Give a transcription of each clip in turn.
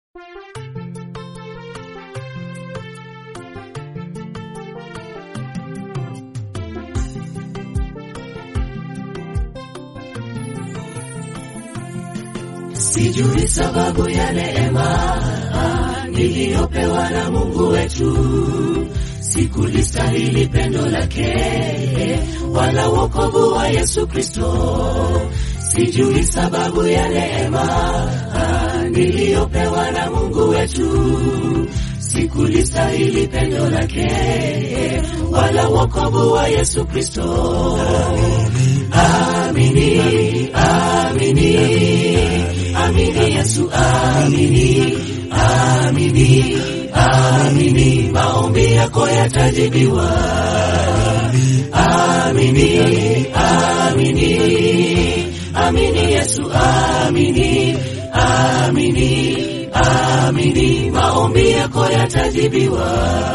Sijui sababu ya neema niliyopewa na Mungu wetu, sikulistahili pendo lake wala wokovu wa Yesu Kristo. Sijui sababu ya neema niliyopewa na Mungu wetu, sikulistahili pendo lake wala wokovu wa Yesu Kristo. Amini, amini, amini Yesu, amini, amini, amini, maombi yako yatajibiwa. Amini, amini, amini Yesu, amini, amini, amini, maombi yako yatajibiwa.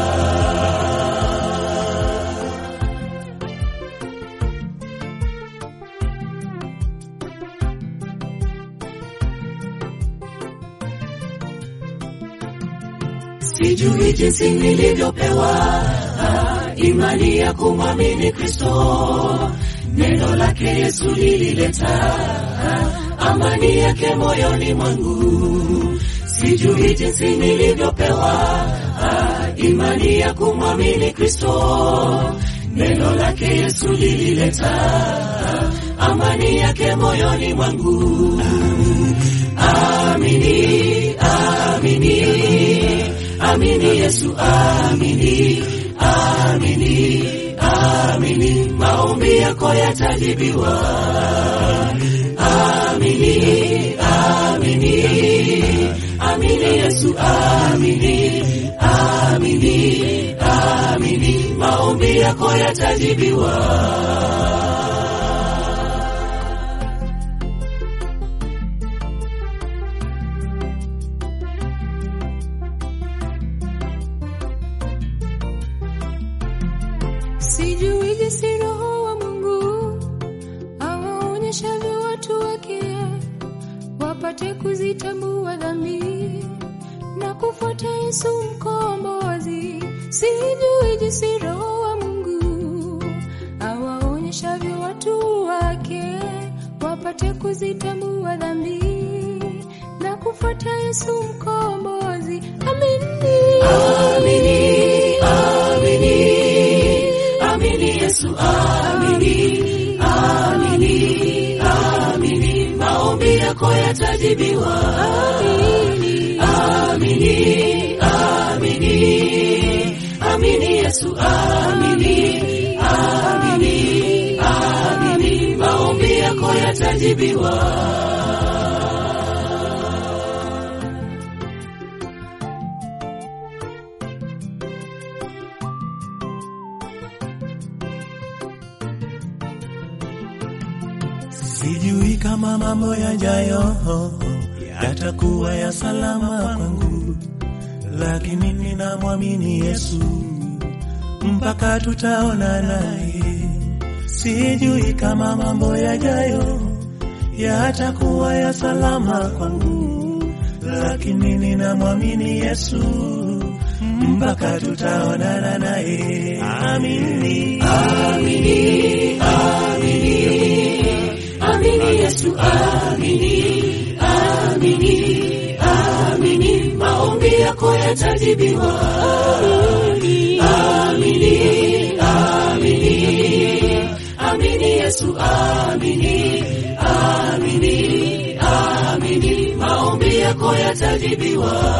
Sijui jinsi nilivyopewa imani ya kumwamini Kristo. Neno lake Yesu lilileta amani yake moyoni mwangu. Sijui jinsi nilivyopewa imani ya kumwamini Kristo. Neno lake Yesu lilileta amani yake moyoni mwangu. Amini, amini, amini Yesu, amini, amini, amini, maombi yako yatajibiwa. Amini, amini, amini Yesu, amini, amini, amini, maombi yako yatajibiwa. Sijui jinsi Roho wa Mungu awaonyeshavyo watu wake wapate kuzitambua dhambi na kufuata Yesu mkombozi. Sijui jinsi Roho wa Mungu awaonyeshavyo watu wake wapate kuzitambua dhambi na kufuata Yesu mkombozi. Amini, Amini, amini, amini Yesu, amini, amini, amini, maombi yako yatajibiwa. amini. Amini, amini, amini Yesu, amini, amini, amini, maombi yako yatajibiwa. Sijui kama mambo yajayo yatakuwa ya salama kwangu, lakini ninamwamini Yesu mpaka tutaona naye. Sijui kama mambo yajayo yatakuwa ya salama kwangu, lakini ninamwamini Yesu mpaka tutaonana naye. Amini, Amini, amini, amini Yesu, amini, amini, amini, maombi yako yatajibiwa. Amini, amini, amini Yesu, amini, amini, amini, maombi yako yatajibiwa.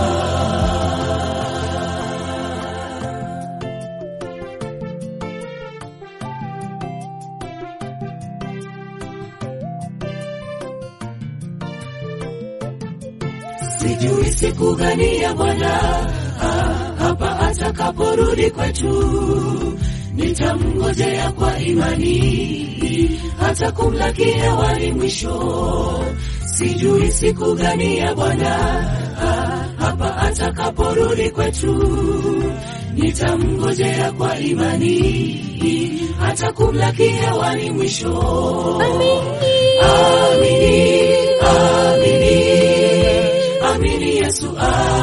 Sijui siku gani ya Bwana ah, hapa atakaporudi kwetu, nitamngojea kwa imani hata kumlaki hewani mwisho. Sijui siku gani ya Bwana ah, hapa atakaporudi kwetu, nitamngojea kwa imani hata kumlaki hewani mwisho. Amini, amini, amini Yesu, amini.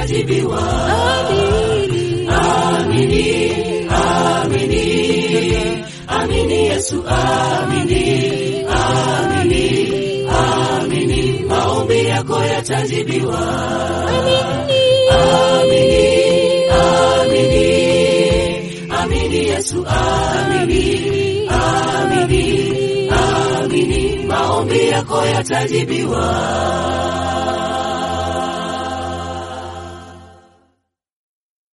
yatajibiwa. Amini. Amini, amini, amini Yesu, amini, amini, amini, maombi yako yatajibiwa. Amini, amini, amini Yesu, amini, amini, amini, maombi yako yatajibiwa.